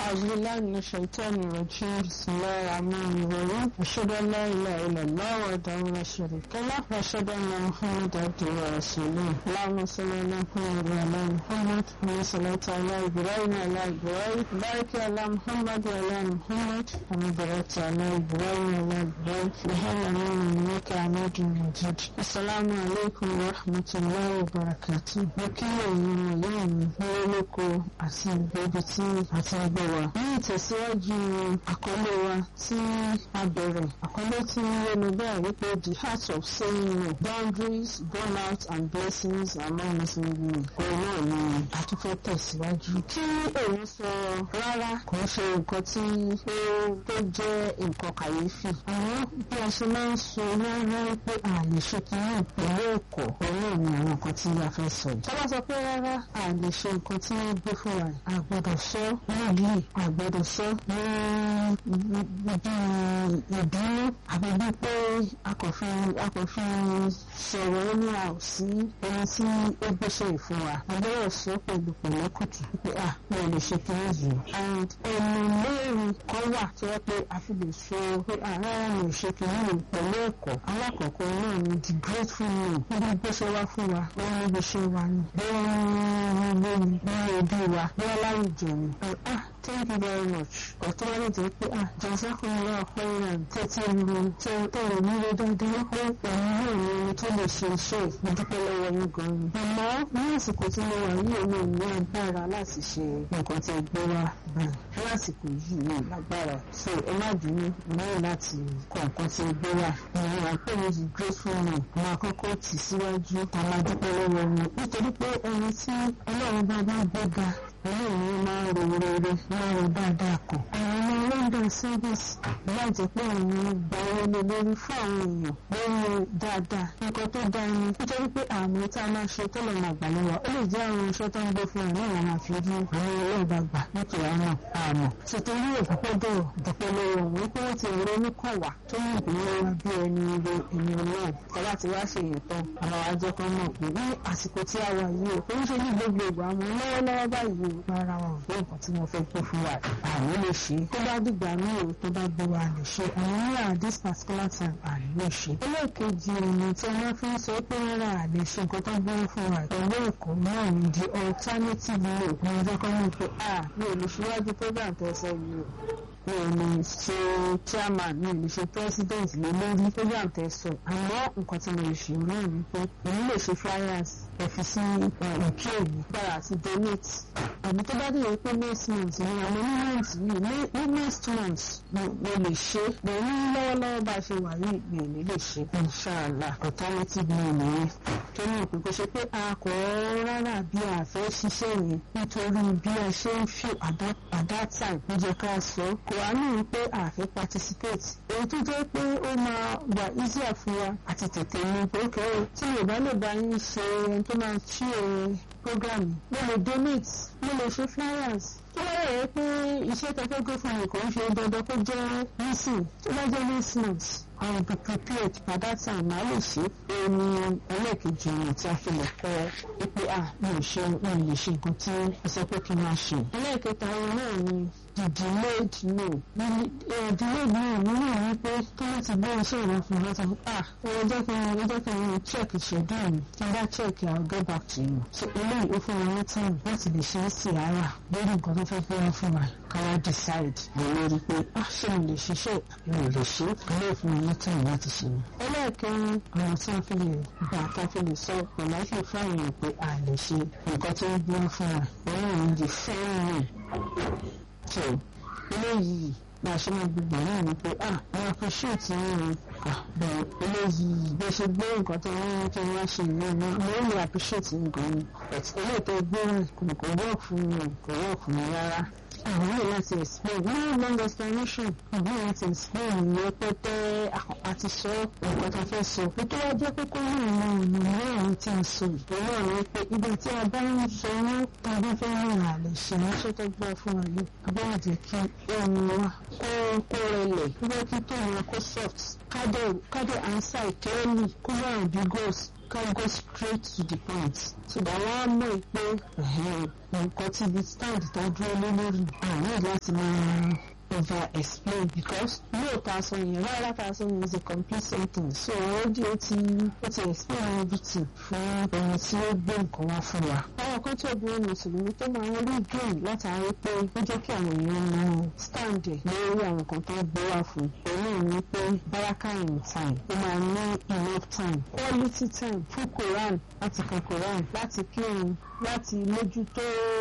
أعوذ بالله من الشيطان الرجيم بسم الله الرحمن الرحيم أشهد أن لا إله إلا الله وحده لا شريك له وأشهد أن محمدا عبده ورسوله اللهم صل على محمد وعلى محمد كما صليت على إبراهيم وعلى إبراهيم بارك على محمد وعلى محمد كما باركت على إبراهيم وعلى إبراهيم في العالمين إنك حميد مجيد السلام عليكم ورحمة الله وبركاته وكيل يوم يوم ولكم أسيب بيتي أسيب wa ní ìtẹ̀síwájú àkọlé wa tí a bẹ̀rẹ̀ àkọlé tí yẹnu bẹ́ẹ̀ wípé the heart of saying no boundaries burnout and blessings among muslim women òun náà ni àtúfẹ́ tẹ̀síwájú. kí òun sọ rárá kò ń ṣe nǹkan tí ó tó jẹ́ nǹkan kàyéfì àwọn bí a ṣe máa ń sọ rárá pé a lè ṣe kìíní pẹ̀lú ẹ̀kọ́ òun náà ni àwọn nǹkan tí a fẹ́ sọ yìí. tọ́lá sọ pé rárá a lè ṣe nǹkan tí wọ́n gbé fún wa a gbọ́dọ̀ sọ nílùú àgbẹ̀dọ̀ sọ ní ibi ìbínú àbí bí pé akọ̀fin sọ̀rọ̀ ní àòsí ẹni tí ó gbéṣẹ́ ìfún wa àgbẹ̀rẹ̀ sọ pẹ̀lú pẹ̀lẹ́kùtù pé à mi ò lè ṣe kiri yìí and ẹnu mẹ́rin kan wà tí wọ́n pé a fi lè sọ pé àárá mi ò ṣe kiri yìí pẹ̀lú ẹ̀kọ́ alákọ̀ọ́kọ́ náà ni the grateful man níbi gbéṣẹ́ wá fún wa wọ́n níbi iṣẹ́ wa ni bẹ́ẹ̀ ni wọ́n ní ẹbí wa bẹ́ẹ̀ láwùjọ ni thank you very much ọ̀tọ́ wọn jẹ́ pé ah jazakumullahu khairan tẹ́tí ru tẹ́rọ nílé dáadáa pé òun náà ní ẹni tó lè ṣe iṣẹ́ ìdúpẹ́ lọ́wọ́ yín gan ni. àmọ́ ní àsìkò tí mo wà yìí èmi ò ní agbára láti ṣe nǹkan tí ẹ gbé wá báyìí ní àsìkò yìí ní lágbára so ẹ má bínú lẹ́yìn láti kọ nǹkan tí ẹ gbé wá. ìrìn àpò mi ti grateful man àwọn àkọ́kọ́ tì síwájú àwọn adúpẹ́ lọ́wọ́ wọn nítorí pé ẹni tí ọlọ́run bá bá gbéga ọlọ́run ló máa ń ro rere máa ń ro dáadáa kan. àwọn ọmọ london service láìjẹ́ pé àwọn gba wọlé lórí fún àwọn èèyàn lórí dáadáa nǹkan tó dáa ni nítorí pé àmì tá a máa ṣe tó lọ máa gbà lọ́wọ́ ó lè jẹ́ àwọn iṣẹ́ tó ń gbé fún ẹ̀ náà wọn máa fi rí àwọn ọlọ́ọ̀bá gbà nítorí àwọn àmọ̀ ṣètòrí òpópódò ìdọ̀pẹ́ lọ́wọ́ wọn pé wọ́n ti ronú kàn wá tó ní ìpínlẹ̀ wa bí ẹni ro ènìyàn náà kọ́lá ti wá ṣe èèyàn tán àwọn àjọ kan mọ̀ pé ní àsìkò tí a wà yìí ò ń ṣe ní gbogbo ìgbà àwọn lọ́wọ́lọ́wọ́ báyìí rárá wọn ò gbé nǹkan tí wọ́n fẹ́ gbé fún wa àwọn lè ṣe tó bá dìgbà míì ò tó bá gbé wa lè ṣe àwọn ní à this particular time àní lè ṣe. ẹlẹ́ẹ̀kejì ọ̀nà tí wọ́n fi ń sọ pé rárá àlè ṣe nǹkan tó gbé fún wa pẹ̀lú ẹ̀kọ́ náà ní di alternative law ní ọjọ́ kan ní pé à mi ò lè ṣíwájú program tẹ̀sán yìí o mi ò lè ṣe chairman mi ò lè ṣe president lé lórí program tẹ̀sán àmọ́ nǹkan tí mo lè ṣe náà ni pé èmi lè ṣe flyers ẹ̀fí sí ìkí èyí gbára àti donate àbí tó bá dìde pé next month ni àwọn ní month yìí ní next month mo lè ṣe pẹ̀lú lọ́wọ́lọ́wọ́ bá a ṣe wà yìí mi ò ní lè ṣe inshallah alternative mi nìyẹn tó ní òpin kò ṣe pé a kò rárá bí a fẹ́ ṣiṣẹ́ yẹn nítorí bí a ṣe ń fi at that time ó jẹ́ ká sọ kò wá ní pé a fẹ́ participate èyí tó jẹ́ pé ó máa wà easier fún wa àti tètè ní pé ó kẹ́rẹ́ tí yorùbá lè bá yín ṣe ẹni tó máa ṣí ẹ program mo lè donate mo lè ṣe flyers tó bá yẹ pé iṣẹ́ tẹ́fẹ́ gbé fún mi kò ń ṣe dandan kó jẹ́ nísìn tó bá jẹ́ next month I will be prepared by that time màá lè ṣe ẹni ẹlẹ́ẹ̀kejì ọ̀nà tí a fi lè kọ́ pé à mi ò ṣe mi ò lè ṣe nǹkan tí ẹ sọ pé kí n máa ṣe. ẹlẹ́ẹ̀kẹta ọ̀rọ̀ náà ni the delayed no delayed no nínú ìwé pé kí wọ́n ti gbé iṣẹ́ ìwé fún wọn sọ ah ẹ jẹ́ kí n jẹ́ kí n check schedule mi kí n bá check I will get back to you. so eléyìí ó fún wọn ní time láti lè ṣe é sí ara lórí nǹkan tó fẹ́ fẹ́ fún wa káwá decide lórí pé ah ṣé mo lè ṣiṣẹ́ mi ò lè ṣe ilé ìfún mi ní time láti ṣe ni. ẹlẹ́ẹ̀kẹrin àwọn tí wọ́n fi lè gbà ká fi lè sọ pẹ̀láṣẹ̀ fún àwọn èèyàn pé a lè ṣe nǹkan tó ń gbé fún wa òun ò ní di fẹ́ràn so eléyìí bá a ṣe máa gbogbo náà ni pé ah àwọn appreciate yín o bẹ́ẹ̀ eléyìí bẹ́ẹ̀ ṣe gbé nǹkan tó wọ́n kí wọ́n ṣe ìyẹn náà mo ń lè appreciate yín gan ni but eléyìí tó gbé kò kò work fún mi kò work fún mi rárá àwọn yìí láti explain no long explanation àwọn yìí láti explain ní pẹpẹ àti sọ nǹkan tó fẹ́ sọ pé tó wá jẹ́ pé kó ní àwọn ọ̀nà mẹ́rin tí a sọ ìpè náà ni pé ibi tí a bá ń sọ ní tàbí fẹ́ rìn àlè ṣe ránṣẹ́ tó gbọ́ fún wa yìí agbára jẹ́ kí ohun wa kó kó rẹlẹ̀ kó kí tó wọn kó soft kádẹ kádẹ ansa ìkẹ́rẹ́lì kó wà ambiguous ká go straight to the point so that wọ́n á mọ̀ pé nǹkan tí ibi stand tó dúró lé lórí àárín láti máa over explain because lóòótọ́ aṣọ yẹn rárá tá a sọ yẹn is a complete sentence so already ó ti ó ti explain everything fún ẹni tí ó gbé nǹkan wá fún wa. àwọn kan tí obìnrin mùsùlùmí tó máa ń rí gain látàrí pé ó jẹ́ kí àwọn èèyàn mọ stand ẹ̀ lórí àwọn kan tó gbé wá fún pẹ̀lú ìní pé baraka in time ó máa ní enough time quality time fún Quran láti ka Quran láti kírun láti mójútó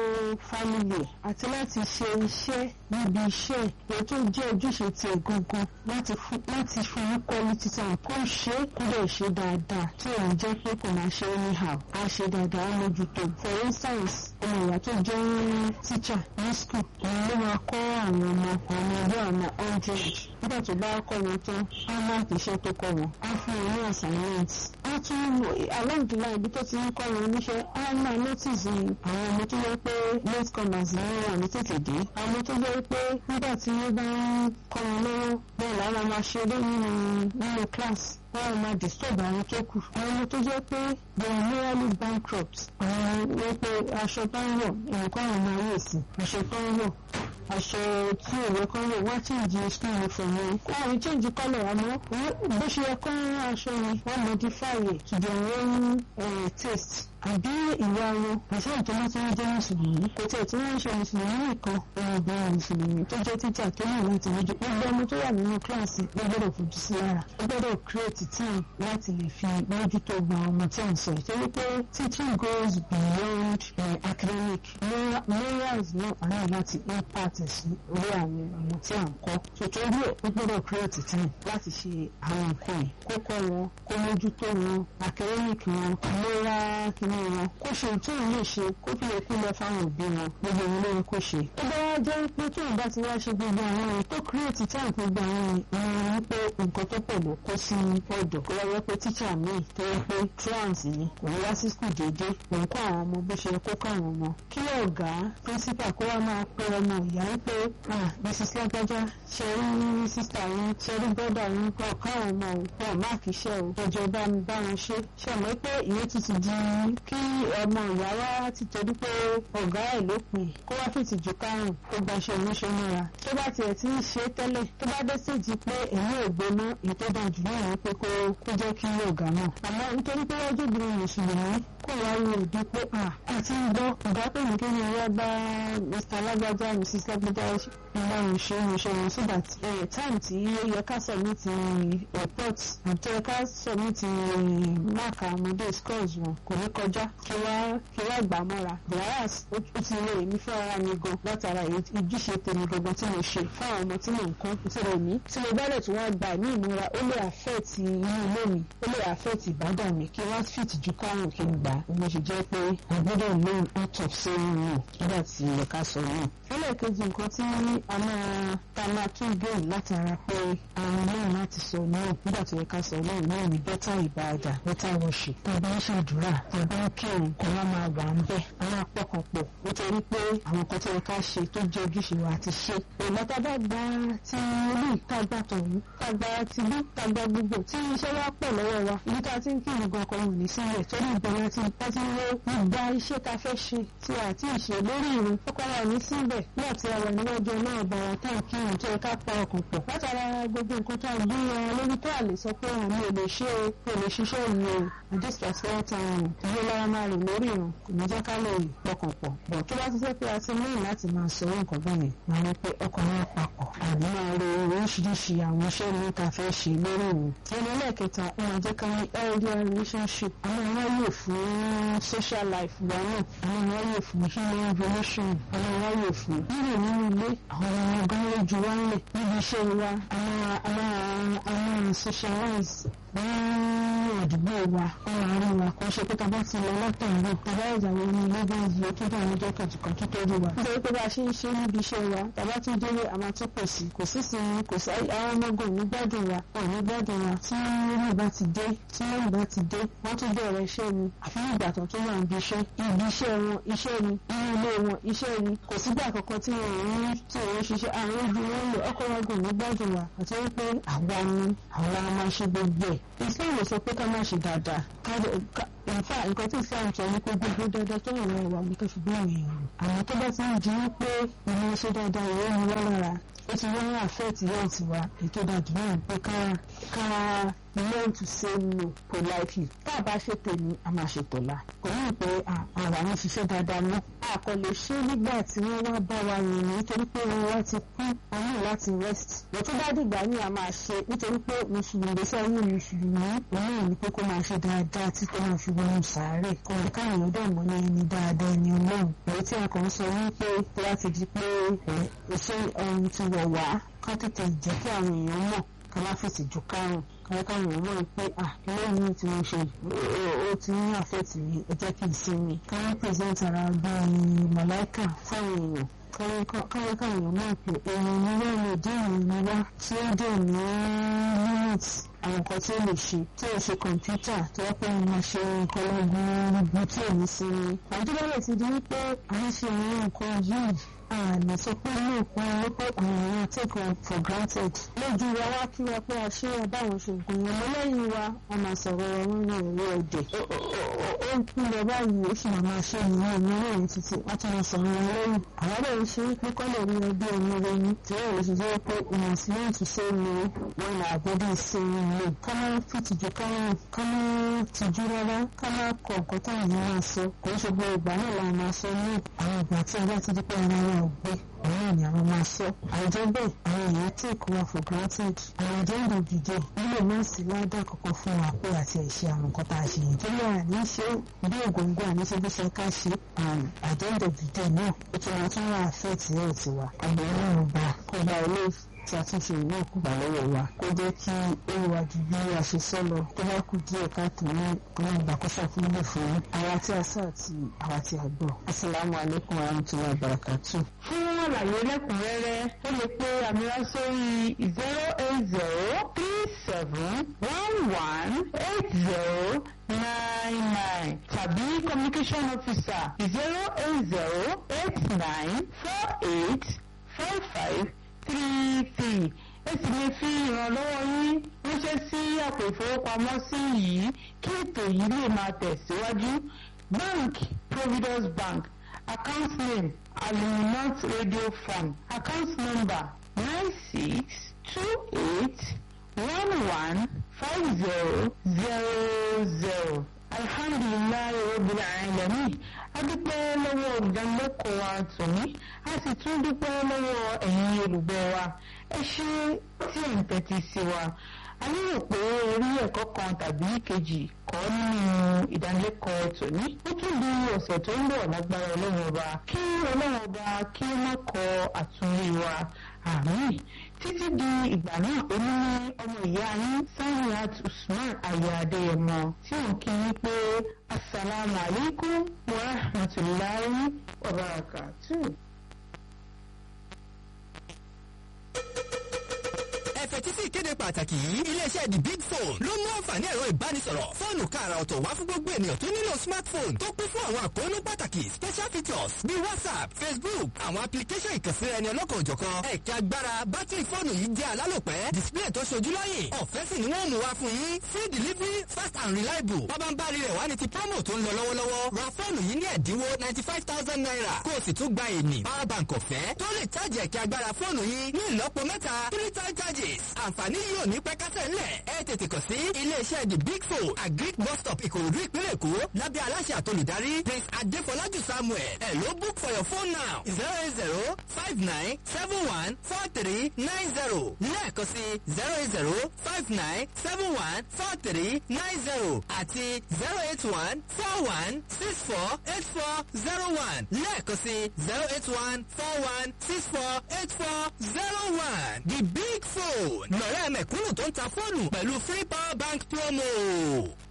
family àti láti ṣe iṣẹ́ níbi iṣẹ́ èyí tó jẹ́ ojúṣe ti ẹ̀ gangan láti fún ní quality time kó ṣe kó lè ṣe dáadáa tí òun jẹ́ pé kò máa ṣe anyhow á ṣe dáadáa á mójútó for instance ọmọ ìyá tó jẹ́ teacher ní school òun ló máa kọ́ àwọn ọmọ àwọn ẹgbẹ́ ọmọ hundred nígbà tó bá kọ́ wọn tán á máàkì iṣẹ́ tó kọ́ wọn á fún wọn ní assignment á tún along the line ibi tó ti ń kọ́ wọn níṣẹ́ á máa notice àwọn ọmọ tó yẹ pé late comers ní wọn ní tètè dé àwọn tó yẹ pé nígbà tí wọ́n bá ń kọ́ wọn lọ́wọ́ bẹ́ẹ̀ làwọn máa ṣe eré nínú nínú class wọ́n máa disturb àwọn tó kù àwọn ọmọ tó jẹ́ pé they are morally bankrupt àwọn wọ́n pé aṣọ tó ń wọ̀ nǹkan àwọn máa yẹ̀ sí aṣọ tó ń wọ̀ aṣọ tí òwe kan wọ̀ wọ́n change school uniform wọn kó àwọn change colour àmọ́ bó ṣe yẹ kó aṣọ yẹn wọ́n modify it to their own uh, taste àbí ìwà wọn àti àtọ́lá tí wọ́n jẹ́ mùsùlùmí kò tẹ̀ tí wọ́n ń ṣe mùsùlùmí nìkan ọmọbìnrin mùsùlùmí tó jẹ́ títà tó ní láti mójú gbogbo ọmọ tó wà nínú kíláàsì ló gbọ́dọ̀ fojú sí lára ó gbọ́dọ̀ create time láti lè fi mójútó gba ọmọ tí à ń sọ ìtọ́jú pé teaching goes beyond uh, academic morals náà àná láti impact sí orí àwọn ọmọ tí à ń kọ́ tòtòrí ó gbọ́dọ̀ create time láti ṣe àwọn nǹkan yìí kó kọ́ wọn kó mójútó wọn academic wọn moral kìíní wọn kó ṣe tó ń lè ṣe kó fi èkú lọ fáwọn òbí wọn gbogbo ìwé lóyún kó ṣe. ó bá wá jẹ́ pé tó ń bá ti wá ṣe gbogbo àwọn ohun tó kírètì tí àwọn gbogbo àwọn ìran wípé nǹkan tó pọ̀ ló kó sí ọ̀dọ̀ kó wáyé pé tíṣà míì tó yẹ pé trans ni kò ní wá sí skul déédéé òun kó àwọn ọmọ bó ṣe kó kó àwọn ọmọ. kí ọ̀gá pírísípà kó wá máa pe ọmọ ìyá wípé mrs lágbájá ṣe rí sísá yín ṣe rí bọ́dà yín kọ́ káwọn ọmọ òun máàkì iṣẹ́ o ọjọ́ bá mi bá wọn ṣe ṣe mọ́ pé ìyẹn ti ti di kí ọmọ ìyá wa ti torí pé ọ̀gá ẹ̀ ló pin kó wá fìtì ju kárùn kó gba aṣọ oníṣẹ́ mọ́ra tó bá tiẹ̀ ti ń ṣe tẹ́lẹ̀ tó bá dé séjì pé èmi ò gbóná ìtọ́jà jù náà ni pé kó jẹ́ kí ọ̀gá náà àmọ́ nítorí pé wọ́n jóbìnrin mùsùlùmí kó wá rí òdi pé à àti ń gbọ́ ọ̀gá pè mí kí ni wọ́n bá mr alágbájá mrs lágbájá ìwà ìṣe ìṣe wọn so that time tí ó yẹ ká submit report àti ó yẹ ká submit mark ọmọdé scores wọn kò ní kọjá kí wá kí wá gbà mọ́ra whereas ó ti lè èmi fún ara mi gan látara ìjúṣe tèmi gangan tí mo ṣe fún àwọn ọmọ tí mò ń kọ́ ti rẹ̀ mí tí mo bá dẹ̀ tún wá gbà ní ìmúra ó lè affect inú ilé mi ó lè affect ìbádàn mi kí wọ́n fit ju kárùn kí n gbà mo ṣe jẹ́ pé àgbọ́dọ̀ learn out of saying no nígbà tí ẹ̀ka sọ náà. ẹlẹ́ẹ̀kejì nǹkan tí a máa ta máa tún gbé látara pé àwọn náà láti sọ náà nígbà tó yẹ ká sọ náà náà ní better ìbáadà better worship tá a bá ń ṣàdúrà tá a bá ń kírun kó wá máa wà ń bẹ̀ àwọn apọ̀kànpọ̀ nítorí pé àwọn kan tó yẹ ká ṣe tó jẹ́ ojúṣe wa ti ṣe. ìgbà tá a bá gba ti ilé ìtagbà tọ̀hún tá a gba ti ilé ìtagbà gbogbo tí iṣẹ́ wa pọ̀ lọ́wọ́ wa ibi tá a ti ń kírun gan ọkọ̀ wò ní sílẹ̀ torí ìbẹ̀rẹ̀ ti bá ti ń wo ìgbà iṣẹ́ ta fẹ́ ṣe tí a ti ṣe lórí ìrun ọkọ̀ wa ní síbẹ̀ náà tí a wà níwájú náà bàrà tá a kírun tó yẹ ká pa ọkàn pọ̀ látara gbogbo nǹkan tó a gbé wọn lórí tó a lè sọ pé àmì ò lè ṣe é kò lè ṣiṣẹ́ ìyẹn o this particular time ìyẹn lára máa rìn lórí ìrun kò ní jẹ́ ká lè pọkàn pọ̀ bọ̀ tó bá ti jẹ́ pé a ti ní láti máa sọ nǹkan báyìí máa ní pé ọkàn wa papọ̀ àní máa ro oríṣiríṣi àwọn iṣẹ́ ní ká fẹ́ ṣe lórí ìrun ẹni ẹlẹ́ẹ̀kẹta ó máa jẹ́ ká ní healthy relationship àwọn wáyè fún social life wa náà àwọn wáyè fún human relation àwọn wáyè fún rírìn nínú ilé àwọn ọmọ ọgán lójú wa ń lè níbi iṣẹ́ wa àwọn àwọn àwọn socialize ní àdúgbò wa ọ̀rọ̀ àárín wa kò ṣe pé tá a bá ti ti lọ látàárọ̀ tàbá ìyàwó ní ilé bá yí ó tó dà ní ọjọ́ kejì kan tó tó rí wa nítorí pé bá a ṣe ń ṣe níbi iṣẹ́ wa tàbá tún délé àmà tó pọ̀ sí kò sí sinmi kò sí àwọn ọmọgàn ní gbádùn wa ọ̀ ní gbádùn wa tí wọ́n bá ti dé tí wọ́n bá ti dé wọ́n tún bẹ̀rẹ̀ iṣẹ́ ni àfi ìgbà tó tó wà níbi iṣẹ́ ibi iṣẹ́ wọn iṣẹ́ ni inú ilé wọn iṣẹ́ ni kò sígbà kankan tí wọn ò ń tí wọn ń ṣiṣẹ́ àwọn ojú wọn lò ọkọ̀ wọn gùn ní gbádùn wa àti wípé àwa ni àwa máa ṣe gbogbo ẹ̀ Islam sọ pé ká má ṣe dáadáa nfa nǹkan tí Islam sọ ní pé gbogbo dáadáa tó wà lọ́wọ́ wa ní ká fi gbé àwọn èèyàn àwọn tó bá ti ń di wípé ìmọ̀ ṣe dáadáa ìwé ni wọ́n lára ó ti wọ́n àfẹ́ẹ̀tì yóò ti wá ètò ìdájọ́ náà pé ká ká learn to say no politely tá a bá ṣe tèmi a máa ṣe tọ̀la kò ní pé àwa ń ṣiṣẹ́ dáadáa mọ́ a kò lè ṣe nígbà tí wọ́n wá bá wa rìn nítorí pé wọ́n wá ti kú wọn ní láti rest wọ́n tó bá dìgbà ní a máa ṣe nítorí pé mùsùlùmí sọ ní mùsùlùmí òun náà ní pé kó máa ṣe dáadáa tí kò máa fi wọnú sàárè kò ní káwọn èèyàn dẹ̀ mọ́ ní ẹni dáadáa ẹni ọlọ́run èyí tí a kàn ń sọ wípé tó bá ti di pé iṣẹ́ ọ̀run ti wọ̀ wá ká tètè jẹ́ kí àwọn èèyàn mọ̀ ká má fèsì ju kárùn káwọn káwọn èèyàn mọ̀ pé à lẹ́yìn tí mo ṣe ó ti ní àfẹ́tì mi ẹ jẹ́ kí n sinmi káwọn present ara bíi màláìkà fáwọn èèyàn káwọn káwọn èèyàn náà pé èèyàn ní wọ́n lè dín èèyàn ní wá tí ó dẹ̀ ní limit àwọn nǹkan tí ó lè ṣe tí ó ṣe kọ̀ǹpútà tí wọ́n pè ní máa ṣe nǹkan lọ́gbọ̀n tí ò ní sinmi. àwọn tó bá lè ti di wípé à ń ṣe àwọn nǹkan yìí àmì sọ pé ní òpin wípé àwọn èèyàn take one for granted. lójú wa wá kí wa pé a ṣe ẹ báwọn ṣe nǹkan yẹn mọ́ lẹ́yìn wa wọ́n máa sọ̀rọ̀ wọn ní òwe òde. ó ń kú lọ báyìí ó sì máa máa ṣe ìyẹn ní ìròyìn títí wọ́n tún máa sọ̀rọ̀ wọn lẹ́yìn. àwọn ọ̀rẹ́ ń ṣe pé kọ́ lè rí ẹbí ẹni rẹni tí wọ́n lè ṣe jẹ́ pé ìmọ̀ sí ní ìtúnṣe ni wọ́n là gbọ́dọ̀ ṣe ìlú. ká má fìtìjú ká má ká má tìjú rárá ká má kọ nǹkan táwọn èèyàn máa sọ kò ń ṣe gbogbo ìgbà náà la máa sọ ní àwọn ìgbà tí a bá ti di pé ara wa ò gbé àwọn ni àwọn máa sọ àìjẹ́ bẹ́ẹ̀ àwọn èèyàn take wa for granted àwọn àjẹ́ ń dòbí jẹ́ nílò náà sí ládà kankan fún wa pé àti ẹ̀ṣẹ̀ àwọn nǹkan tá a ṣe yìí torí àní ṣe bí ògóńgó àní ṣe bí ṣe ká ṣe àjẹ́ ń dòbí jẹ́ náà ó tún wọn tún wà affect health tiwa àgbẹ̀ náà gbà kó bá ilé tí a tún ṣe ìwé òkú gbà lọ́wọ́ wa kó jẹ́ kí ó wà ju bí a ṣe sọ lọ tó bá kù díẹ̀ káàtó ní ìpínlẹ̀ ìgbàkọ́sà fún ilé fún àwa tí a sọ àti àwa tí a gbọ́. asalaamu alaykum wa rahmatulahi wa barakatu. fún àlàyé lẹ́kùnrẹ́rẹ́ ó lè pe àmìrà sórí zero eight zero three seven one one eight zero nine nine tàbí communication officer zero eight zero eight nine four eight five five three three ẹ sì lè fi ìrànlọ́wọ́ yín ránṣẹ́ sí àpò ìfowópamọ́sí yìí kí ètò yìí lè máa tẹ̀síwájú bank providence bank account name aluminant radio fund account number nine six two eight one one five zero zero zero alhamdulilayi rabbil alamin adúpẹ́ lọ́wọ́ olùdánilẹ́kọ̀ọ́ wa tòní a sì tún dúpẹ́ lọ́wọ́ ẹ̀yin olùgbọ́ wa ẹ ṣe tí ẹ̀ ń tẹ́tí sí wa a lérò pé orí ẹ̀kọ́ kan tàbí kejì kọ́ nínú ìdánilẹ́kọ̀ọ́ tòní ó tún di ọ̀sẹ̀ tó ń bọ̀ lágbára ọlọ́run ọba kí ọlọ́run ọba kí ó má kọ àtúnrí wa àmín títí di ìgbà náà ó ní ọmọ ìyá yín Saniat Usman aya Adéyẹmọ tí ò ń kí yín pé asalaamu alaykum wa rahmatulahi wa barakatuh. fetí sí ìkéde pàtàkì yìí iléeṣẹ́ the big phone ló mú àǹfààní ẹ̀rọ ìbánisọ̀rọ̀ fóònù káàrà ọ̀tọ̀ wá fún gbogbo ènìyàn tó nílò smartphone tó kún fún àwọn àkóónú pàtàkì special features bíi whatsapp facebook àwọn application ìkànsíra ẹni ọlọ́kan òjọ̀kan ẹ̀kẹ́ agbára bátìrì fóònù yìí jẹ́ alálòpẹ́ display tó ṣojú lọ́yìn ọ̀fẹ́ sì ni wọ́n mú wá fún yín free delivery fast and reliable pábánbárì rẹ̀ wá ní ti promo tó ń lọ lọ́wọ́lọ́wọ́ ra fóònù yìí ní ẹ̀dínwó ninety five thousand naira kó o sì tún gba ènì power bank ọ̀fẹ́ tó lè chájì ẹ̀kẹ́ agbára fóònù yìí ní ìlọ́po mẹ́ta three time charges àǹfààní yìí ò ní pẹ́ kásẹ̀ ńlẹ̀ ẹ tètè kàn sí iléeṣẹ́ the big four agric bus stop ìkòròdú ìpínlẹ̀ èkó lábẹ́ aláṣẹ àtolùdarí prince adéfọlájú samuel ẹ ló book for your phone now zero eight zero five nine seven one four three nine zero lẹ́ẹ̀kan sí zero eight zero five nine seven one four three nine zero àti zero eight one four one six four eight four zero one lẹ́ẹ̀kan sí zero eight one four one six four eight four zero one the big phone lọ́rẹ́ mẹ̀kúnnù tó ń ta fóònù pẹ̀lú free power bank promo.